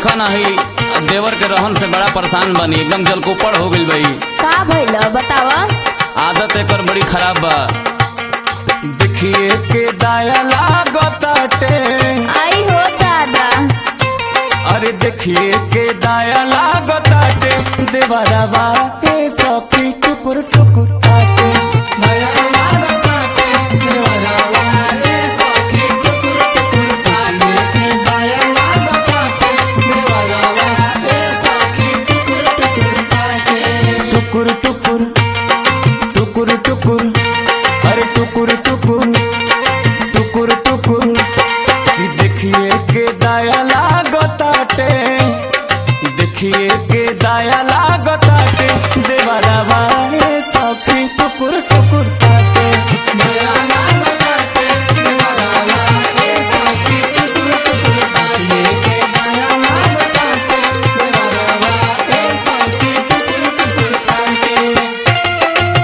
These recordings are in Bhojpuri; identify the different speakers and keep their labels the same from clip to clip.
Speaker 1: देखा नहीं देवर के रहन से बड़ा परेशान बनी एकदम जलकोपड़ हो गइल भाई
Speaker 2: का भइल बतावा
Speaker 1: आदत एकर बड़ी खराब बा देखिए के दाया लागताटे
Speaker 2: आई हो दादा
Speaker 1: अरे देखिए के दाया लागताटे देवरवा ए सखी टुकुर टुकुर ताटे दाया लागताटे, देवरवा ए सखी टुकुर टुकुर ताटे। दाया लागताटे, देवरवा ए सखी टुकुर टुकुर ताटे। टुकुर टुकुर टुकुर टुकुर अरे टुकुर टुकुर टुकुर टुकुर कि देखिए के दाया लागताटे देखिए के दाया लागताटे देवरवा ए सखी टुकुर टुकुर ताटे दाया लागताटे, देवरवा ए सखी टुकुर टुकुर ताटे। दाया लागताटे, देवरवा ए सखी टुकुर टुकुर ताटे।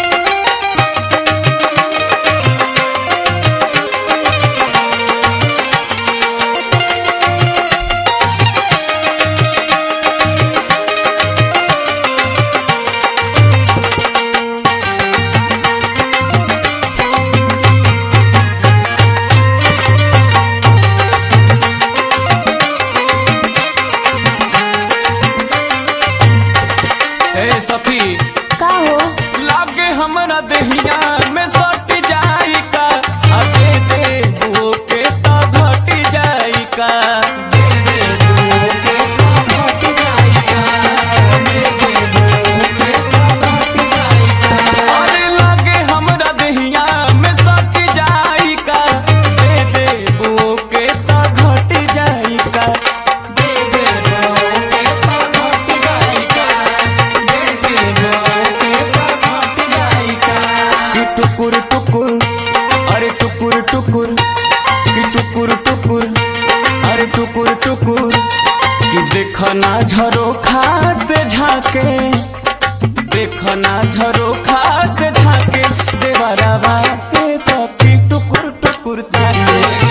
Speaker 1: ए सखी
Speaker 2: का हो
Speaker 1: लागे हमरा देहिया में सट जाई का अगे दे बुओ के तो घट जाई का अरे लागे हमरा देहिया में सट जाई का दे दे बुओ के तो घट जाई का दे दे बुओ के तो घट जाई का दे दे बुओ के तो घट जाई का कि टुकुर टुकुर अरे टुकुर टुकुर कि टुकुर टुकुर अरे टुकुर टुकुर कि देखना झरोखा से झाके देखना झरोखा से झाके देवरवा ए सखी टुकुर टुकुर ताके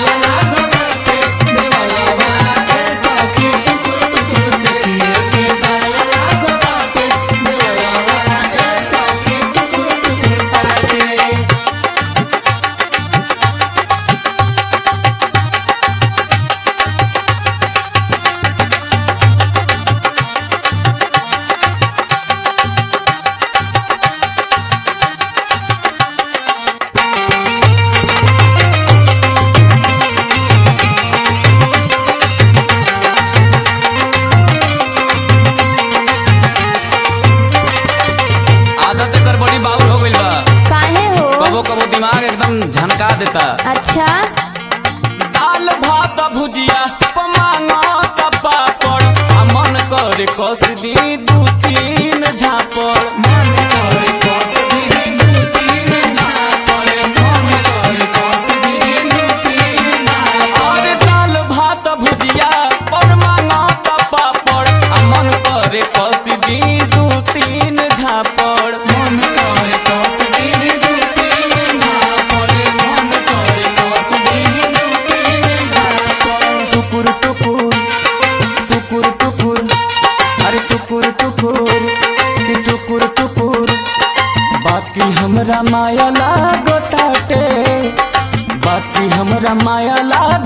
Speaker 1: आदत एकर बड़ी बाउर हो गइल बा
Speaker 2: काहे हो
Speaker 1: कबो कबो दिमाग एकदम झनका देता
Speaker 2: अच्छा
Speaker 1: दाल भात भुजिया पमांगा पापड़ आ मन करे कस दी दू तीन झापड़ मन करे कस दी दू तीन झापड़ मन करे कस दी दू तीन झापड़ अरे दाल भात भुजिया पमांगा पापड़ आ मन करे कस दी दू तीन झापड़ मन करे कस दी दू तीन झापड़ मन करे कस दी दू तीन झापड़ टुकुर टुकुर टुकुर टुकुर अरे टुकुर टुकुर कि टुकुर टुकुर बाकी हमरा माया लागताटे बाकी हमरा माया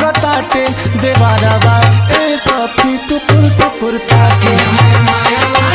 Speaker 1: लागताटे देवारवा ए सखी टुकुर टुकुर ताके माया